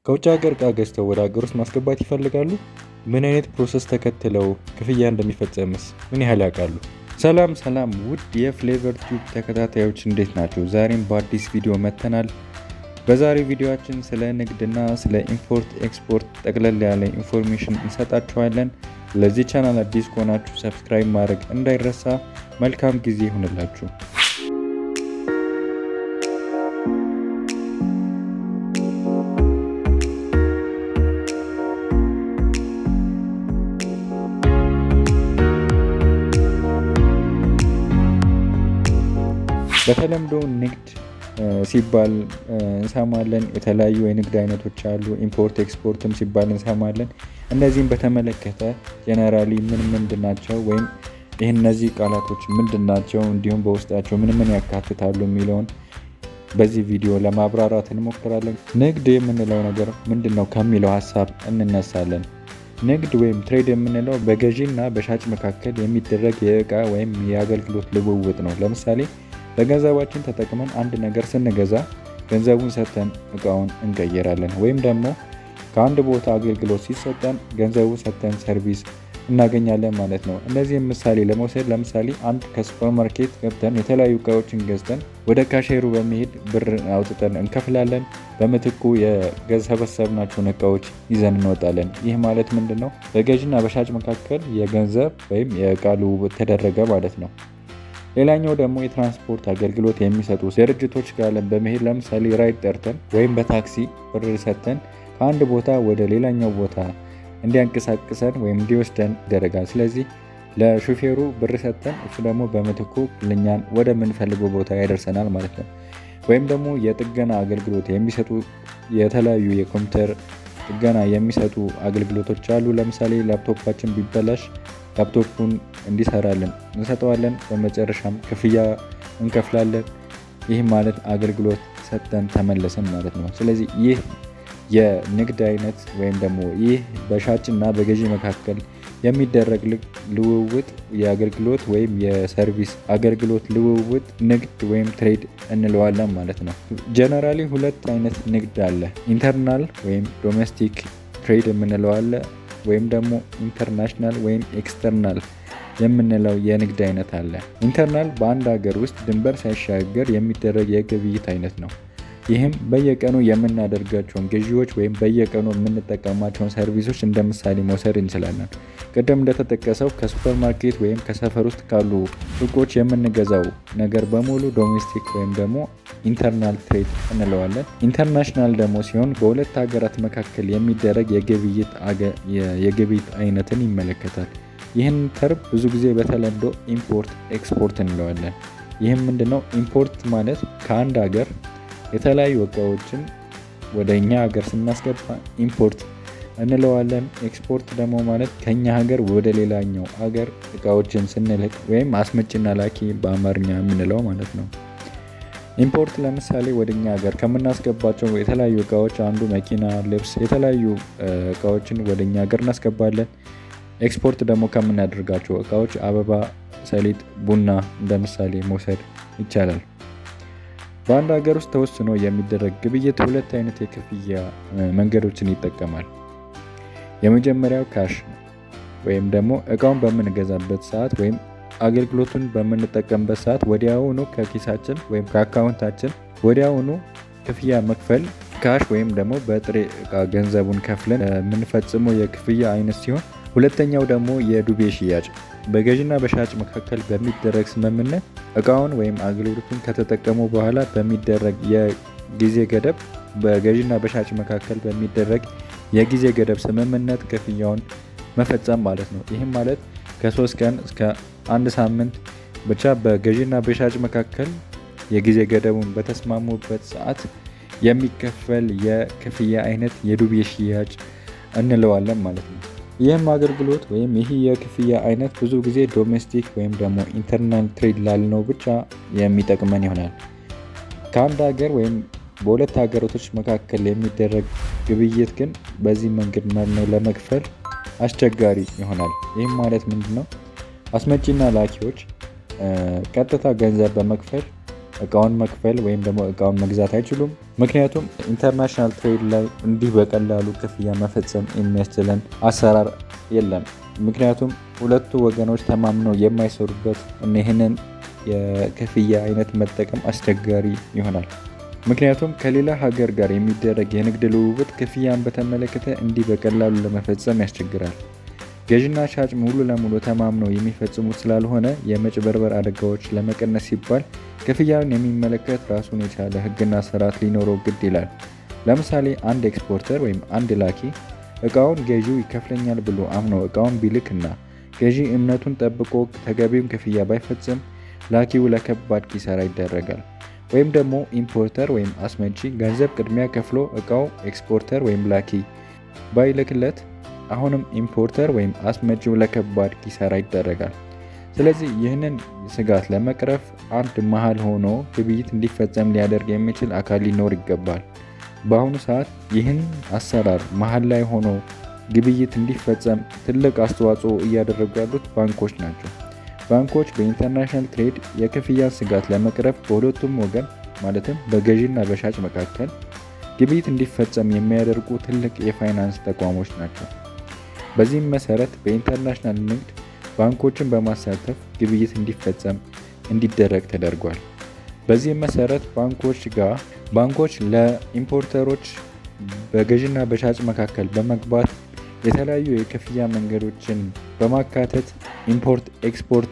ከውጭ ሀገር እቃ ገዝተው ወደ ሀገር ውስጥ ማስገባት ይፈልጋሉ? ምን አይነት ፕሮሰስ ተከትለው ክፍያ እንደሚፈጸምስ ምን ያህል ያውቃሉ? ሰላም ሰላም ውድ የፍሌቨር ቲዩብ ተከታታዮች እንዴት ናቸው? ዛሬም በአዲስ ቪዲዮ መጥተናል። በዛሬው ቪዲዮአችን ስለ ንግድና ስለ ኢምፖርት ኤክስፖርት ጠቅለል ያለ ኢንፎርሜሽን እንሰጣችኋለን። ለዚህ ቻናል አዲስ ከሆናችሁ ሰብስክራይብ ማድረግ እንዳይረሳ። መልካም ጊዜ ይሁንላችሁ። በተለምዶ ንግድ ሲባል እንሰማለን። የተለያዩ የንግድ አይነቶች አሉ። ኢምፖርት ኤክስፖርትም ሲባል እንሰማለን። እነዚህም በተመለከተ ጀነራሊ ምን ምንድን ናቸው ወይም ይህ እነዚህ ቃላቶች ምንድን ናቸው እንዲሁም በውስጣቸው ምን ምን ያካትታሉ የሚለውን በዚህ ቪዲዮ ለማብራራት እንሞክራለን። ንግድ የምንለው ነገር ምንድን ነው ከሚለው ሀሳብ እንነሳለን። ንግድ ወይም ትሬድ የምንለው በገዢ እና በሻጭ መካከል የሚደረግ የእቃ ወይም የአገልግሎት ልውውጥ ነው። ለምሳሌ በገንዘባችን ተጠቅመን አንድ ነገር ስንገዛ ገንዘቡን ሰጥተን እቃውን እንቀይራለን። ወይም ደግሞ ከአንድ ቦታ አገልግሎት ሲሰጠን ገንዘቡ ሰጥተን ሰርቪስ እናገኛለን ማለት ነው። እነዚህም ምሳሌ ለመውሰድ ለምሳሌ አንድ ከሱፐር ማርኬት ገብተን የተለያዩ እቃዎችን ገዝተን ወደ ካሼሩ በመሄድ ብር አውጥተን እንከፍላለን። በምትኩ የሰበሰብናቸውን እቃዎች ይዘን እንወጣለን። ይህ ማለት ምንድን ነው? በገዥና በሻጭ መካከል የገንዘብ ወይም የእቃ ልውውጥ ተደረገ ማለት ነው። ሌላኛው ደግሞ የትራንስፖርት አገልግሎት የሚሰጡ ድርጅቶች ጋር በመሄድ ለምሳሌ ራይድ ጠርተን ወይም በታክሲ ብር ሰጥተን ከአንድ ቦታ ወደ ሌላኛው ቦታ እንዲያንቀሳቅሰን ወይም እንዲወስደን ይደረጋል። ስለዚህ ለሹፌሩ ብር ሰጥተን እሱ ደግሞ በምትኩ ልኛን ወደምንፈልገው ቦታ ያደርሰናል ማለት ነው። ወይም ደግሞ የጥገና አገልግሎት የሚሰጡ የተለያዩ የኮምፒውተር ጥገና የሚሰጡ አገልግሎቶች አሉ። ለምሳሌ ላፕቶፓችን ቢበላሽ ላፕቶፑን እንዲሰራልን እንሰጠዋለን። በመጨረሻም ክፍያ እንከፍላለን። ይህ ማለት አገልግሎት ሰጥተን ተመለሰን ማለት ነው። ስለዚህ ይህ የንግድ አይነት ወይም ደግሞ ይህ በሻጭና በገዢ መካከል የሚደረግ ልውውጥ የአገልግሎት ወይም የሰርቪስ አገልግሎት ልውውጥ ንግድ ወይም ትሬድ እንለዋለን ማለት ነው። ጀነራሊ ሁለት አይነት ንግድ አለ። ኢንተርናል ወይም ዶሜስቲክ ትሬድ የምንለው አለ ወይም ደግሞ ኢንተርናሽናል ወይም ኤክስተርናል የምንለው የንግድ አይነት አለ። ኢንተርናል በአንድ ሀገር ውስጥ ድንበር ሳይሻገር የሚደረግ የግብይት አይነት ነው። ይህም በየቀኑ የምናደርጋቸውን ግዢዎች ወይም በየቀኑ የምንጠቀማቸውን ሰርቪሶች እንደ ምሳሌ መውሰድ እንችላለን። ቅድም እንደተጠቀሰው ከሱፐር ማርኬት ወይም ከሰፈር ውስጥ ካሉ ሱቆች የምንገዛው ነገር በሙሉ ዶሜስቲክ ወይም ደግሞ ኢንተርናል ትሬድ እንለዋለን። ኢንተርናሽናል ደግሞ ሲሆን በሁለት ሀገራት መካከል የሚደረግ የግብይት አይነትን ይመለከታል። ይህን ተርም ብዙ ጊዜ በተለምዶ ኢምፖርት ኤክስፖርት እንለዋለን። ይህም ምንድነው? ኢምፖርት ማለት ከአንድ ሀገር የተለያዩ እቃዎችን ወደ እኛ ሀገር ስናስገባ ኢምፖርት እንለዋለን። ኤክስፖርት ደግሞ ማለት ከኛ ሀገር ወደ ሌላኛው ሀገር እቃዎችን ስንልክ ወይም አስመጭና ላኪ በአማርኛ የምንለው ማለት ነው። ኢምፖርት ለምሳሌ ወደ እኛ ሀገር ከምናስገባቸው የተለያዩ እቃዎች አንዱ መኪና፣ ልብስ፣ የተለያዩ እቃዎችን ወደ እኛ ሀገር እናስገባለን። ኤክስፖርት ደግሞ ከምናደርጋቸው እቃዎች አበባ፣ ሰሊጥ፣ ቡና እንደ ምሳሌ መውሰድ ይቻላል። በአንድ ሀገር ውስጥ ተወስኖ የሚደረግ ግብይት ሁለት አይነት የክፍያ መንገዶችን ይጠቀማል። የመጀመሪያው ካሽ ወይም ደግሞ እቃውን በምንገዛበት ሰዓት ወይም አገልግሎቱን በምንጠቀምበት ሰዓት ወዲያውኑ ከኪሳችን ወይም ከአካውንታችን ወዲያውኑ ክፍያ መክፈል ካሽ ወይም ደግሞ በጥሬ እቃ ገንዘቡን ከፍለን የምንፈጽመው የክፍያ አይነት ሲሆን ሁለተኛው ደግሞ የዱቤ ሽያጭ በገዥና በሻጭ መካከል በሚደረግ ስምምነት እቃውን ወይም አገልግሎቱን ከተጠቀሙ በኋላ በሚደረግ የጊዜ ገደብ በገዥና በሻጭ መካከል በሚደረግ የጊዜ ገደብ ስምምነት ክፍያውን መፈጸም ማለት ነው። ይህም ማለት ከሶስት ቀን እስከ አንድ ሳምንት ብቻ በገዥና በሻጭ መካከል የጊዜ ገደቡን በተስማሙበት ሰዓት የሚከፈል የክፍያ አይነት የዱቤ ሽያጭ እንለዋለን ማለት ነው። ይህም አገልግሎት ወይም ይህ የክፍያ አይነት ብዙ ጊዜ ዶሜስቲክ ወይም ደግሞ ኢንተርናል ትሬድ ላልነው ብቻ የሚጠቅመን ይሆናል። ከአንድ ሀገር ወይም በሁለት ሀገራቶች መካከል የሚደረግ ግብይት ግን በዚህ መንገድ ነው ለመክፈል አስቸጋሪ ይሆናል። ይህም ማለት ምንድን ነው? አስመጪና ላኪዎች ቀጥታ ገንዘብ በመክፈል እቃውን መክፈል ወይም ደግሞ እቃውን መግዛት አይችሉም። ምክንያቱም ኢንተርናሽናል ትሬድ ላይ እንዲህ በቀላሉ ክፍያ መፈጸም የሚያስችለን አሰራር የለም። ምክንያቱም ሁለቱ ወገኖች ተማምነው የማይሰሩበት ይህንን የክፍያ አይነት መጠቀም አስቸጋሪ ይሆናል። ምክንያቱም ከሌላ ሀገር ጋር የሚደረግ የንግድ ልውውጥ ክፍያን በተመለከተ እንዲህ በቀላሉ ለመፈጸም ያስቸግራል። ገዥና ሻጭ ሙሉ ለሙሉ ተማምነው የሚፈጽሙት ስላልሆነ የመጭበርበር አደጋዎች ለመቀነስ ሲባል ክፍያን የሚመለከት ራሱን የቻለ ሕግና ስርዓት ሊኖረው ግድ ይላል። ለምሳሌ አንድ ኤክስፖርተር ወይም አንድ ላኪ እቃውን ገዢው ይከፍለኛል ብሎ አምኖ እቃውን ቢልክና ገዢ እምነቱን ጠብቆ ተገቢውን ክፍያ ባይፈጽም ላኪው ለከባድ ኪሳራ ይዳረጋል። ወይም ደግሞ ኢምፖርተር ወይም አስመጪ ገንዘብ ቅድሚያ ከፍሎ እቃው ኤክስፖርተር ወይም ላኪ ባይልክለት አሁንም ኢምፖርተር ወይም አስመጪው ለከባድ ኪሳራ ይዳረጋል። ስለዚህ ይህንን ስጋት ለመቅረፍ አንድ መሀል ሆኖ ግብይት እንዲፈጸም ሊያደርግ የሚችል አካል ሊኖር ይገባል። በአሁኑ ሰዓት ይህን አሰራር መሀል ላይ ሆኖ ግብይት እንዲፈጸም ትልቅ አስተዋጽኦ እያደረጉ ያሉት ባንኮች ናቸው። ባንኮች በኢንተርናሽናል ትሬድ የክፍያን ስጋት ለመቅረፍ በሁለቱም ወገን ማለትም በገዢና በሻጭ መካከል ግብይት እንዲፈጸም የሚያደርጉ ትልቅ የፋይናንስ ተቋሞች ናቸው። በዚህም መሰረት በኢንተርናሽናል ንግድ ባንኮችን በማሳተፍ ግብይት እንዲፈጸም እንዲደረግ ተደርጓል። በዚህም መሰረት ባንኮች ጋር ባንኮች ለኢምፖርተሮች በገዥና በሻጭ መካከል በመግባት የተለያዩ የክፍያ መንገዶችን በማካተት ኢምፖርት ኤክስፖርት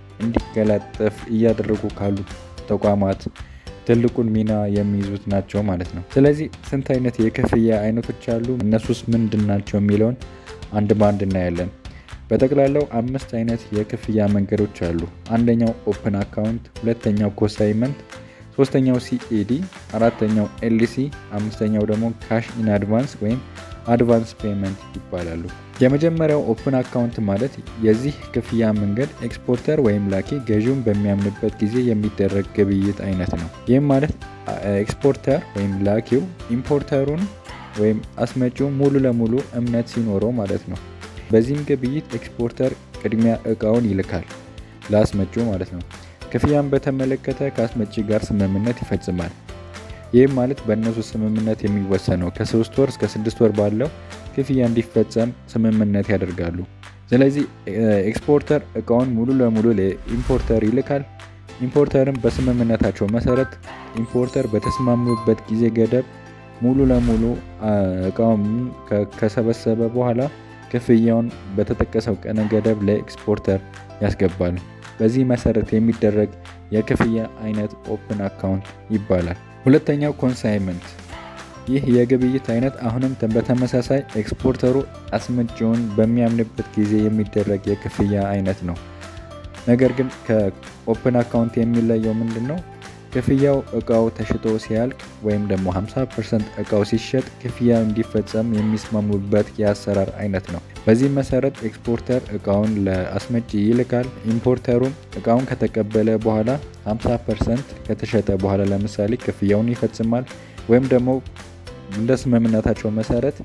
እንዲቀላጠፍ እያደረጉ ካሉ ተቋማት ትልቁን ሚና የሚይዙት ናቸው ማለት ነው። ስለዚህ ስንት አይነት የክፍያ አይነቶች አሉ፣ እነሱስ ምንድን ናቸው የሚለውን አንድ በአንድ እናያለን። በጠቅላላው አምስት አይነት የክፍያ መንገዶች አሉ። አንደኛው ኦፕን አካውንት፣ ሁለተኛው ኮሳይመንት፣ ሶስተኛው ሲኤዲ፣ አራተኛው ኤልሲ፣ አምስተኛው ደግሞ ካሽ ኢን አድቫንስ ወይም አድቫንስ ፔመንት ይባላሉ። የመጀመሪያው ኦፕን አካውንት ማለት የዚህ ክፍያ መንገድ ኤክስፖርተር ወይም ላኪ ገዢውን በሚያምንበት ጊዜ የሚደረግ ግብይት አይነት ነው። ይህም ማለት ኤክስፖርተር ወይም ላኪው ኢምፖርተሩን ወይም አስመጪው ሙሉ ለሙሉ እምነት ሲኖረው ማለት ነው። በዚህም ግብይት ኤክስፖርተር ቅድሚያ እቃውን ይልካል ለአስመጪው ማለት ነው። ክፍያን በተመለከተ ከአስመጪ ጋር ስምምነት ይፈጽማል። ይህም ማለት በእነሱ ስምምነት የሚወሰነው ከሶስት ወር እስከ ስድስት ወር ባለው ክፍያ እንዲፈጸም ስምምነት ያደርጋሉ። ስለዚህ ኤክስፖርተር እቃውን ሙሉ ለሙሉ ለኢምፖርተር ይልካል። ኢምፖርተርም በስምምነታቸው መሰረት ኢምፖርተር በተስማሙበት ጊዜ ገደብ ሙሉ ለሙሉ እቃውን ከሰበሰበ በኋላ ክፍያውን በተጠቀሰው ቀነ ገደብ ለኤክስፖርተር ያስገባል። በዚህ መሰረት የሚደረግ የክፍያ አይነት ኦፕን አካውንት ይባላል። ሁለተኛው ኮንሳይመንት። ይህ የግብይት አይነት አሁንም በተመሳሳይ ኤክስፖርተሩ አስመጪውን በሚያምንበት ጊዜ የሚደረግ የክፍያ አይነት ነው። ነገር ግን ከኦፕን አካውንት የሚለየው ምንድን ነው? ክፍያው እቃው ተሽጦ ሲያልቅ ወይም ደግሞ 50 ፐርሰንት እቃው ሲሸጥ ክፍያ እንዲፈጸም የሚስማሙበት የአሰራር አይነት ነው። በዚህ መሰረት ኤክስፖርተር እቃውን ለአስመጪ ይልካል። ኢምፖርተሩም እቃውን ከተቀበለ በኋላ 50 ፐርሰንት ከተሸጠ በኋላ ለምሳሌ ክፍያውን ይፈጽማል ወይም ደግሞ እንደ ስምምነታቸው መሰረት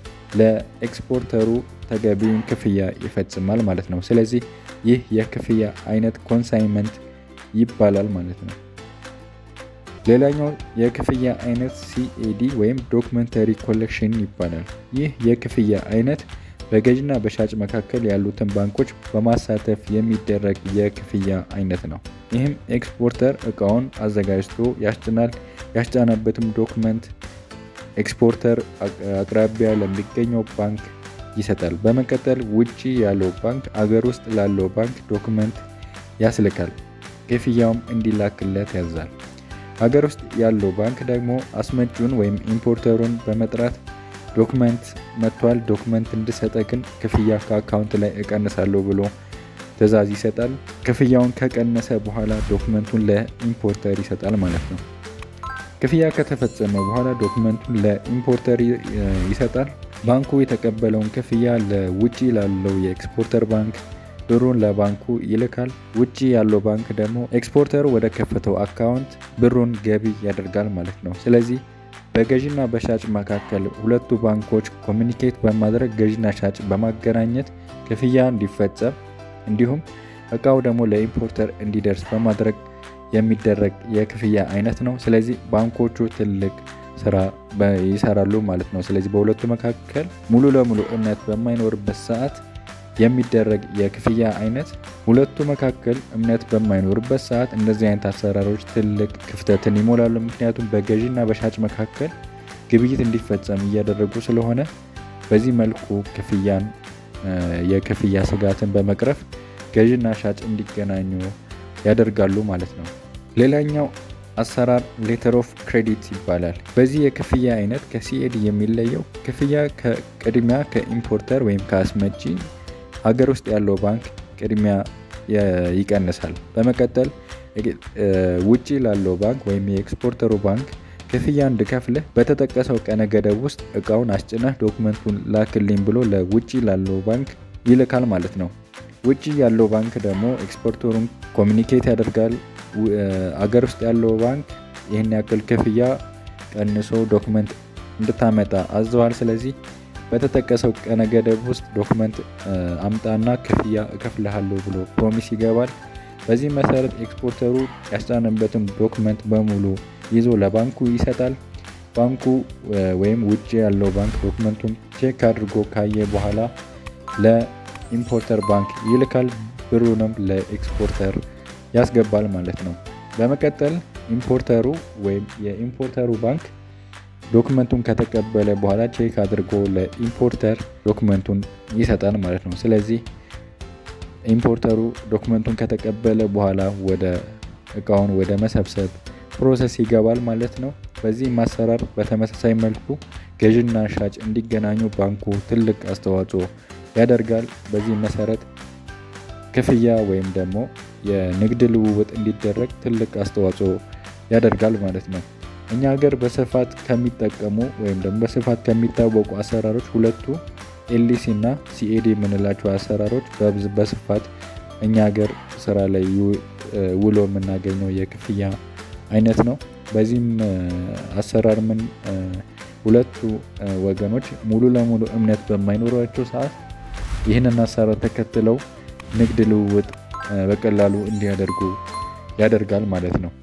ለኤክስፖርተሩ ተገቢውን ክፍያ ይፈጽማል ማለት ነው። ስለዚህ ይህ የክፍያ አይነት ኮንሳይመንት ይባላል ማለት ነው። ሌላኛው የክፍያ አይነት ሲኤዲ ወይም ዶክመንተሪ ኮሌክሽን ይባላል። ይህ የክፍያ አይነት በገዥና በሻጭ መካከል ያሉትን ባንኮች በማሳተፍ የሚደረግ የክፍያ አይነት ነው። ይህም ኤክስፖርተር እቃውን አዘጋጅቶ ያስጭናል። ያስጫነበትም ዶክመንት ኤክስፖርተር አቅራቢያ ለሚገኘው ባንክ ይሰጣል። በመቀጠል ውጭ ያለው ባንክ አገር ውስጥ ላለው ባንክ ዶክመንት ያስልካል። ክፍያውም እንዲላክለት ያዛል። ሀገር ውስጥ ያለው ባንክ ደግሞ አስመጪውን ወይም ኢምፖርተሩን በመጥራት ዶክመንት መጥቷል፣ ዶክመንት እንድሰጠ ግን ክፍያ ከአካውንት ላይ እቀንሳለሁ ብሎ ትዕዛዝ ይሰጣል። ክፍያውን ከቀነሰ በኋላ ዶክመንቱን ለኢምፖርተር ይሰጣል ማለት ነው። ክፍያ ከተፈጸመ በኋላ ዶክመንቱን ለኢምፖርተር ይሰጣል። ባንኩ የተቀበለውን ክፍያ ለውጭ ላለው የኤክስፖርተር ባንክ ብሩን ለባንኩ ይልካል። ውጭ ያለው ባንክ ደግሞ ኤክስፖርተሩ ወደ ከፈተው አካውንት ብሩን ገቢ ያደርጋል ማለት ነው። ስለዚህ በገዥና በሻጭ መካከል ሁለቱ ባንኮች ኮሚኒኬት በማድረግ ገዥና ሻጭ በማገናኘት ክፍያ እንዲፈጸም እንዲሁም እቃው ደግሞ ለኢምፖርተር እንዲደርስ በማድረግ የሚደረግ የክፍያ አይነት ነው። ስለዚህ ባንኮቹ ትልቅ ስራ ይሰራሉ ማለት ነው። ስለዚህ በሁለቱ መካከል ሙሉ ለሙሉ እምነት በማይኖርበት ሰዓት የሚደረግ የክፍያ አይነት ሁለቱ መካከል እምነት በማይኖርበት ሰዓት እንደዚህ አይነት አሰራሮች ትልቅ ክፍተትን ይሞላሉ። ምክንያቱም በገዢና በሻጭ መካከል ግብይት እንዲፈጸም እያደረጉ ስለሆነ በዚህ መልኩ ክፍያን የክፍያ ስጋትን በመቅረፍ ገዢና ሻጭ እንዲገናኙ ያደርጋሉ ማለት ነው። ሌላኛው አሰራር ሌተር ኦፍ ክሬዲት ይባላል። በዚህ የክፍያ አይነት ከሲኤዲ የሚለየው ክፍያ ከቅድሚያ ከኢምፖርተር ወይም ከአስመጪ ሀገር ውስጥ ያለው ባንክ ቅድሚያ ይቀንሳል። በመቀጠል ውጪ ላለው ባንክ ወይም የኤክስፖርተሩ ባንክ ክፍያ እንድከፍልህ በተጠቀሰው ቀነ ገደብ ውስጥ እቃውን አስጭነህ ዶክመንቱን ላክልኝ ብሎ ለውጪ ላለው ባንክ ይልካል ማለት ነው። ውጪ ያለው ባንክ ደግሞ ኤክስፖርተሩን ኮሚኒኬት ያደርጋል። አገር ውስጥ ያለው ባንክ ይህን ያክል ክፍያ ቀንሶ ዶክመንት እንድታመጣ አዘዋል። ስለዚህ በተጠቀሰው ቀነ ገደብ ውስጥ ዶክመንት አምጣና ክፍያ እከፍልሃለሁ ብሎ ፕሮሚስ ይገባል። በዚህ መሰረት ኤክስፖርተሩ ያስጫነበትን ዶክመንት በሙሉ ይዞ ለባንኩ ይሰጣል። ባንኩ ወይም ውጭ ያለው ባንክ ዶክመንቱን ቼክ አድርጎ ካየ በኋላ ለኢምፖርተር ባንክ ይልካል። ብሩንም ለኤክስፖርተር ያስገባል ማለት ነው። በመቀጠል ኢምፖርተሩ ወይም የኢምፖርተሩ ባንክ ዶክመንቱን ከተቀበለ በኋላ ቼክ አድርጎ ለኢምፖርተር ዶክመንቱን ይሰጣል ማለት ነው። ስለዚህ ኢምፖርተሩ ዶክመንቱን ከተቀበለ በኋላ ወደ እቃውን ወደ መሰብሰብ ፕሮሰስ ይገባል ማለት ነው። በዚህ ማሰራር በተመሳሳይ መልኩ ገዥና ሻጭ እንዲገናኙ ባንኩ ትልቅ አስተዋጽኦ ያደርጋል። በዚህ መሰረት ክፍያ ወይም ደግሞ የንግድ ልውውጥ እንዲደረግ ትልቅ አስተዋጽኦ ያደርጋል ማለት ነው። እኛ ሀገር በስፋት ከሚጠቀሙ ወይም ደግሞ በስፋት ከሚታወቁ አሰራሮች ሁለቱ ኤልሲ እና ሲኤዲ የምንላቸው አሰራሮች በስፋት እኛ ሀገር ስራ ላይ ውሎ የምናገኘው የክፍያ አይነት ነው። በዚህም አሰራር ምን ሁለቱ ወገኖች ሙሉ ለሙሉ እምነት በማይኖራቸው ሰዓት ይህንን አሰራር ተከትለው ንግድ ልውውጥ በቀላሉ እንዲያደርጉ ያደርጋል ማለት ነው።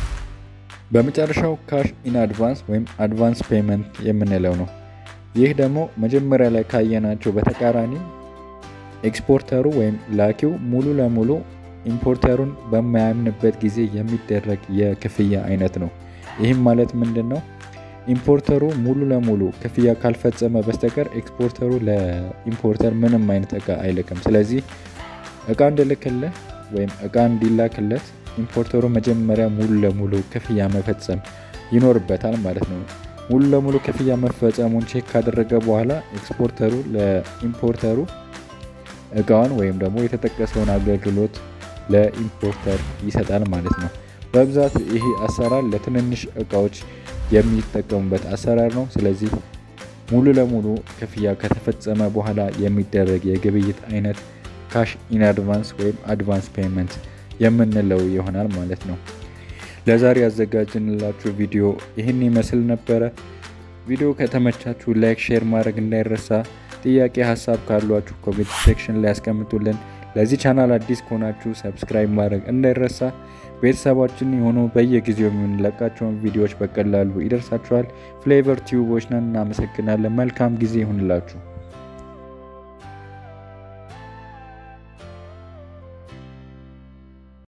በመጨረሻው ካሽ ኢን አድቫንስ ወይም አድቫንስ ፔመንት የምንለው ነው። ይህ ደግሞ መጀመሪያ ላይ ካየናቸው በተቃራኒ ኤክስፖርተሩ ወይም ላኪው ሙሉ ለሙሉ ኢምፖርተሩን በማያምንበት ጊዜ የሚደረግ የክፍያ አይነት ነው። ይህም ማለት ምንድን ነው? ኢምፖርተሩ ሙሉ ለሙሉ ክፍያ ካልፈጸመ በስተቀር ኤክስፖርተሩ ለኢምፖርተር ምንም አይነት እቃ አይልክም። ስለዚህ እቃ እንድልክልህ ወይም እቃ እንዲላክለት ኢምፖርተሩ መጀመሪያ ሙሉ ለሙሉ ክፍያ መፈጸም ይኖርበታል ማለት ነው። ሙሉ ለሙሉ ክፍያ መፈጸሙን ቼክ ካደረገ በኋላ ኤክስፖርተሩ ለኢምፖርተሩ እቃውን ወይም ደግሞ የተጠቀሰውን አገልግሎት ለኢምፖርተር ይሰጣል ማለት ነው። በብዛት ይህ አሰራር ለትንንሽ እቃዎች የሚጠቀሙበት አሰራር ነው። ስለዚህ ሙሉ ለሙሉ ክፍያ ከተፈጸመ በኋላ የሚደረግ የግብይት አይነት ካሽ ኢን አድቫንስ ወይም አድቫንስ ፔመንት የምንለው ይሆናል ማለት ነው። ለዛሬ ያዘጋጅንላችሁ ቪዲዮ ይህን ይመስል ነበረ። ቪዲዮ ከተመቻችሁ ላይክ፣ ሼር ማድረግ እንዳይረሳ። ጥያቄ ሀሳብ ካሏችሁ ኮሜንት ሴክሽን ላይ ያስቀምጡልን። ለዚህ ቻናል አዲስ ከሆናችሁ ሰብስክራይብ ማድረግ እንዳይረሳ። ቤተሰባችን የሆኑ በየጊዜው የምንለቃቸውን ቪዲዮዎች በቀላሉ ይደርሳችኋል። ፍሌቨር ቲዩቦች ነን። እናመሰግናለን። መልካም ጊዜ ይሁንላችሁ።